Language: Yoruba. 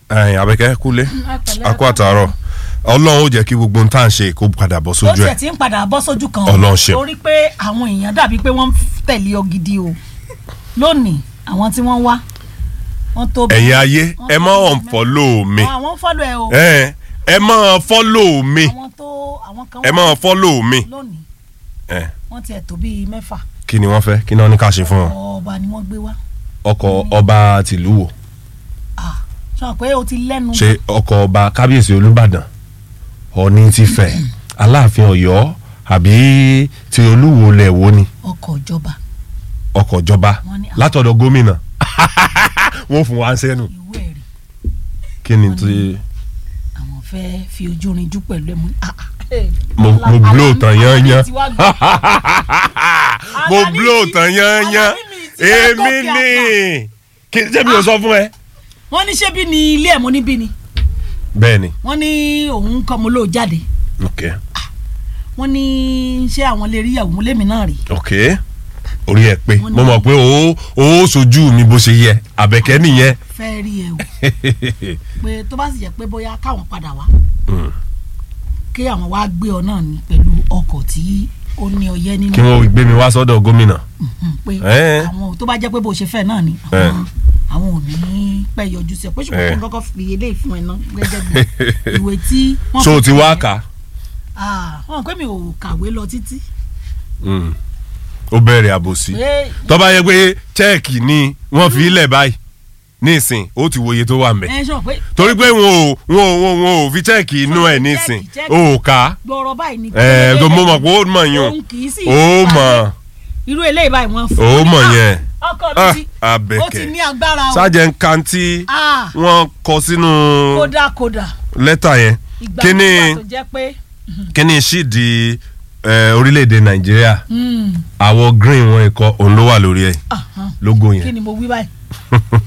ẹ̀yin abẹ́kẹ́ kúlé akó àtàárọ̀ ọlọ́run ó jẹ́ kí gbogbo ohun tá à ń ṣe kó padà bọ́ ó sójú tiẹ̀ ẹ̀ ti ń padà bọ́ sójú kan Ọlọ́run ṣeun. torí pé àwọn èèyàn dàbí pé wọ́n ń tẹ̀lé ọ gidi o lónìí àwọn tí wọ́n wá wọ́n tó bí- ẹ̀yin ayé wọ́n ẹ tó má bí unfollow mi mẹ́ta. àwọn ń fọ́lọ̀ ẹ o ẹ ẹ má follow mi àwọn tó àwọn kan ẹ wá má follow mi lónìí ẹ wọ́n tiẹ̀ tó bíi mẹ́fà kí ni wọ́n fẹ́ kí ni wọ́n ní ká ṣe fún wọn. ọba ni wọ́n gbé wá ọkọ̀ ọba tìlú wo Ah, sọ pé o ti lẹ́nu ṣe ọkọ̀ ọba kábíyèsí olúbàdàn ọ̀ní ti fẹ̀ aláàfin ọ̀yọ́ àbí ti olúwo lẹ̀ wo ni ọkọ̀ ìjọba ọkọ̀ ìjọba Wọ́n ní- látọ̀dọ̀ gómìnà wọ́n fún wa ń sẹ́nu ìwé ẹ̀rí kí ni ti àwọn fẹ́ fi ojú rinjú pẹ̀lú ẹ̀ mú ah, ah, eh, mo Ala- mo blow Alani- tán yányán Alani ti wá gbọ́. mo Alani blow ti- tán yányán Alani mi ti wá èmi gòkè ni àgbà. kí ṣé mi ò sọ fún ẹ. wọ́n ní ṣé bí ni ilé ẹ̀ mo ní bí ni bẹ́ẹ̀ ni wọ́n ní òun kọ́ mo lóò jáde ok wọ́n ní ṣé àwọn lè rí ìyàwó mo lémi náà rí ok orí ẹ pé Wọ́n ní- mo mọ̀ pé o ò sojú mi bó ṣe yẹ àbẹ̀kẹ́ nìyẹn. fẹ́ rí ẹ o pé tó bá sì jẹ́ pé bóyá káwọn padà wá Mm. kí àwọn wá gbé ọ náà ní pẹ̀lú ọkọ̀ tí ó ní ọyẹ́ nínú kí wọ́n gbé mi wá sọ́dọ̀ gómìnà. Mhm, pé Eh. àwọn tó bá jẹ́ pé bó ṣe fẹ́ náà ni Eh. àwọn àwọn ò ní pẹ́ yọjú sí ẹ pé ṣùgbọ́n Eh. kí n kọ́kọ́ fi eléyìí fún ẹ náà gẹ́gẹ́ bí ìwé tí wọ́n so o fi ti tẹ̀ wá ẹ́. kà á. Ah, wọn pé mi ò kàwé lọ títí Mm. ó bẹ̀rẹ̀ àbòsí. pé tó bá yẹ pé chẹ́ẹ̀kì ni wọ́n fi ilẹ̀ báyìí nísìn ó ti wòye tó wà ń bẹ̀. ẹ sọ pé torí pé wọn ò wọn ò wọn ò wọn ò fi chẹ́ẹ̀kì inú ẹ̀ nísìn chẹ́ẹ̀kì, ó kà á. gbọ́rọ̀ báyìí ni. ẹ̀ tó mo mọ̀ pé ó mọ̀ yún òun kì í sì ó mọ̀ irú eléyìí báyìí wọ́n fún ó un. mọ̀ Ah, yẹn ọkọ Ah, mi ti ó ti Àbẹ̀kẹ́ ní agbára o sájẹ̀ ń kan tí Ah, wọ́n kọ sínú kódà kódà lẹ́tà yẹn ìgbà kí ni nígbà tó jẹ́ pé kí ni ṣíìdì eh, orílẹ̀-èdè nàìjíríà mm, àwọ̀ green wọn ikọ̀ òun ló wà lórí ẹ̀ aha, lógo kí yẹn ni mo wí báyìí